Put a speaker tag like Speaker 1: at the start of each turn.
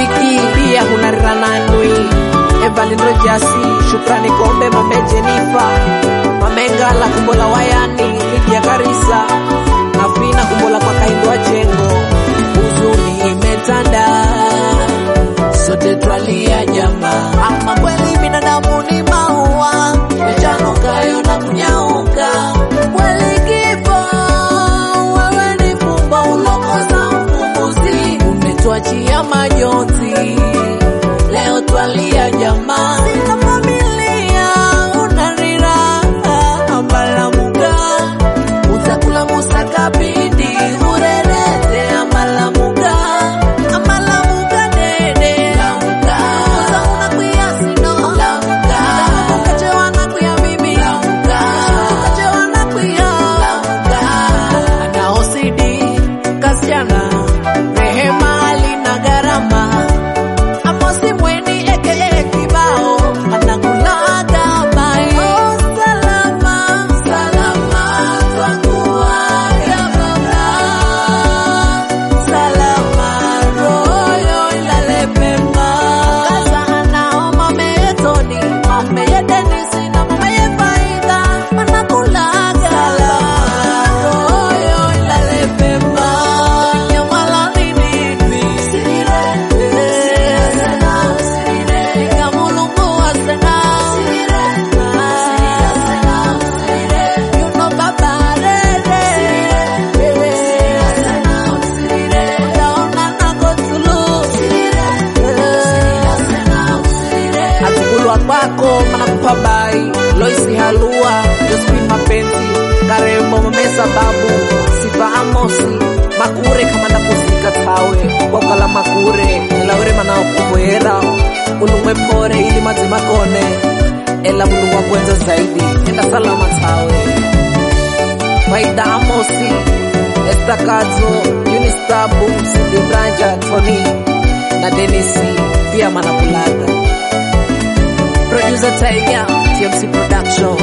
Speaker 1: Viki pia hunarirananwi Evelyn Rojasi shukrani kombe mame Jenifa mamengala kumbola wayani Lidia Karisa Afina kumbola kwa kaindwa jengo huzuni imetanda sote twalia jamaa ama kweli binadamu ni maua yachanukayo na kunyauka kweli kifo wewe ni fumba ulokoza mfumbuzi umetwachia majonzi leo twalia jamaa sina familia unarira ambalamuga utakula musakabidi urerete ambalamuga ambalamuga dede lamuga uzauna kuyasino lamuga ukachewana kuya bibi lamuga ukachewana kuya lamuga ana osidi kasichana rehema alina gharama Amosi mweni eke kibao anakulaga bai oh, salama salama twakuaga baba salama royo ilale pema kaza anao mame yetoni mame yedenisi na mame yefaida anakulaga salama royo ilale pema nyamala nini sirire Atukulwa kwako manakupa bai Loisi halua Josephine mapenzi Karembo mame sababu Sifa amosi Makure kama nakufika tawe Wakala makure Nilawere manao kukwera Ulumwe pore ili mazi makone Ela mulu wa kwenza zaidi Enda salama tawe Maida amosi Estakazo Unistabu Sidi Branja Tony Na Denisi Pia manakulaga Producer Tiger TMC Production